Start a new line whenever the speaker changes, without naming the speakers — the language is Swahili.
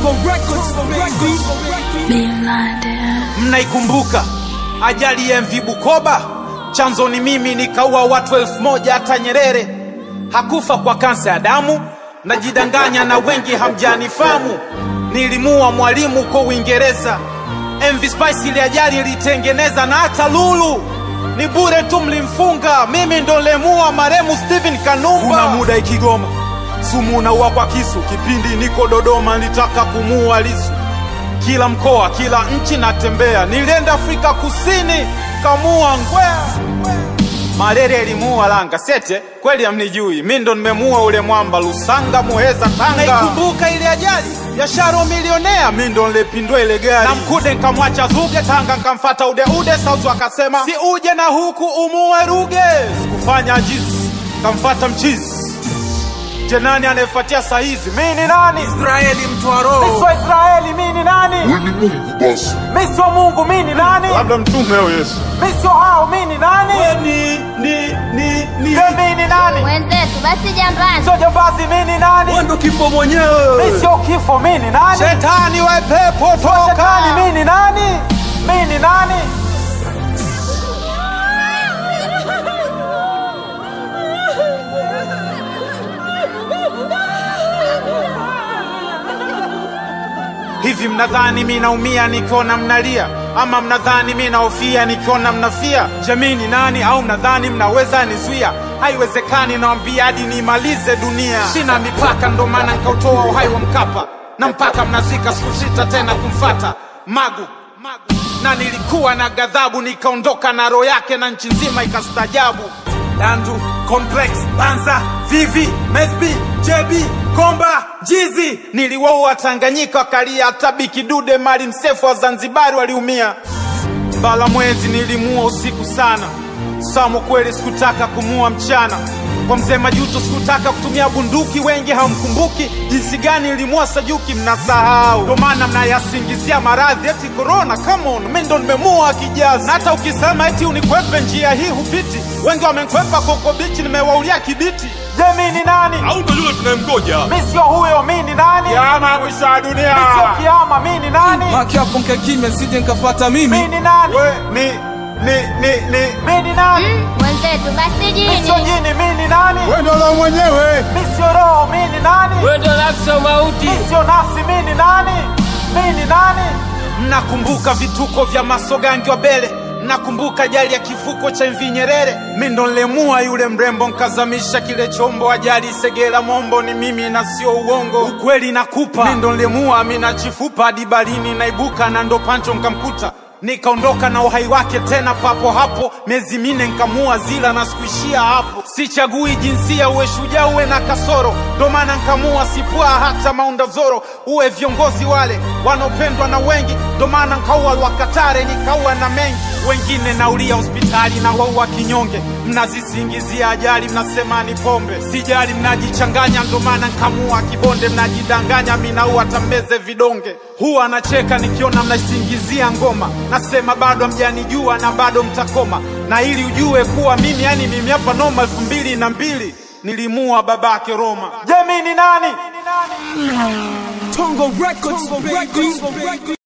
Tongo Records, baby.
Mnaikumbuka ajali ya MV Bukoba? Chanzo ni mimi, nikaua watu elfu moja. Hata Nyerere hakufa kwa kansa ya damu. Najidanganya na wengi hamjanifamu. Nilimua mwalimu kwa Uingereza. MV Spice ile ajali ilitengeneza, na hata Lulu ni bure tu, mlimfunga. Mimi ndo lemua maremu Steven Kanumba. Kuna muda Ikigoma sumu unaua kwa kisu. Kipindi niko Dodoma nilitaka kumuua Lisu kila mkoa, kila nchi natembea. Nilienda Afrika Kusini, kamua ngwea. Malaria ilimuua Langa Sete, kweli hamnijui, mi ndo nimemuua ule mwamba Lusanga, Muheza, Tanga. Naikumbuka ile ajali ya Sharo milionea, mi ndo nilepindua ile gari na Mkude nkamwacha Zuge, Tanga nkamfata Ude Ude, Sauzu akasema si uje na huku umuue Ruge, sikufanya ajizi, kamfata mchizi Je, nani anayefuatia saa hizi? Mi ni nani?
Israeli mtu wa roho.
Mi sio Israeli, mi ni nani?
Wewe ni Mungu basi.
Mi sio Mungu, mi ni nani?
Labda mtume au Yesu.
Mi sio hao, mi ni nani?
Ni, ni, ni, ni.
Je, mi ni nani?
Wenzetu basi jambazi.
Sio jambazi, mi ni nani?
Wewe ndo kifo mwenyewe.
Mi sio kifo, mi ni nani? Shetani wa pepo toka. Shetani, mi ni nani? Mi ni nani? Hivi mnadhani mi naumia nikiona mnalia, ama mnadhani mi naofia nikiona mnafia? Jamii ni nani? Au mnadhani mnaweza nizuia? Haiwezekani, nawambia hadi niimalize dunia. Sina mipaka, ndo maana nkautoa uhai wa Mkapa, na mpaka mnazika sikusita tena kumfata Magu, Magu. Na nilikuwa na ghadhabu, nikaondoka na roho yake, na nchi nzima ikastajabu. Dandu, Complex, Banza, Vivi, Mesbi, JB, Komba, Jizi. Niliwaua Tanganyika wakalia, hata Biki Dude, Mali Msefu wa Zanzibari waliumia. Mbala mwezi nilimua usiku sana, Samo kweli sikutaka kumua mchana. Kwa mzee Majuto sikutaka kutumia bunduki, wengi hamkumbuki jinsi gani nilimua Sajuki, mnasahau. Ndo maana mnayasingizia maradhi eti corona. Come on, mimi ndo nimemua kijazi, na hata ukisema eti unikwepe njia hii hupiti. Wengi wamenikwepa Koko Bichi, nimewaulia kibiti. Je, mimi ni nani?
Au ndo yule tunayemgoja?
Mimi sio huyo, mimi ni nani? Kiama mwisho wa dunia. Mimi sio kiama, mimi ni nani?
Maki hapo nkae kimya sije nkafuata
Mimi
mimi.
ni nani? We, ni ni ni ni mimi ni nani?
Mm, Wenzetu basi
Mimi sio
jini.
jini, mimi ni nani?
Wewe ndo la mwenyewe.
Mimi sio roho, mimi ni nani?
Wewe ndo nafsi ya mauti.
Mimi sio nafsi, mimi ni nani? Mimi ni nani? Mnakumbuka vituko vya Masogangi wa Bele? Mnakumbuka ajali ya kivuko cha MV Nyerere? Mimi ndo nilemua yule mrembo nkazamisha kile chombo. Ajali Segera Mombo ni mimi na sio uongo, ukweli nakupa. Mimi ndo nilemua Amina Chifupa hadi barini naibuka na ndo Pancho nkamkuta nikaondoka na uhai wake tena papo hapo, miezi mine nkamua zila na sikuishia hapo. Sichagui jinsia, uwe shujaa uwe na kasoro, ndo maana nkamua sipua hata Maunda Zoro. Uwe viongozi wale wanaopendwa na wengi, ndo maana nkaua Lwakatare nikaua na mengi wengine naulia hospitali na waua kinyonge. Mnazisingizia ajali, mnasema ni pombe, sijali, mnajichanganya, ndo maana nkamua kibonde. Mnajidanganya, minaua tambeze vidonge. Huwa anacheka nikiona mnaisingizia ngoma, nasema bado hamjanijua na bado mtakoma, na ili ujue kuwa mimi, yani mimi hapa noma. elfu mbili na mbili nilimua babake Roma. Je, mimi ni nani?
Tongo Records, baby.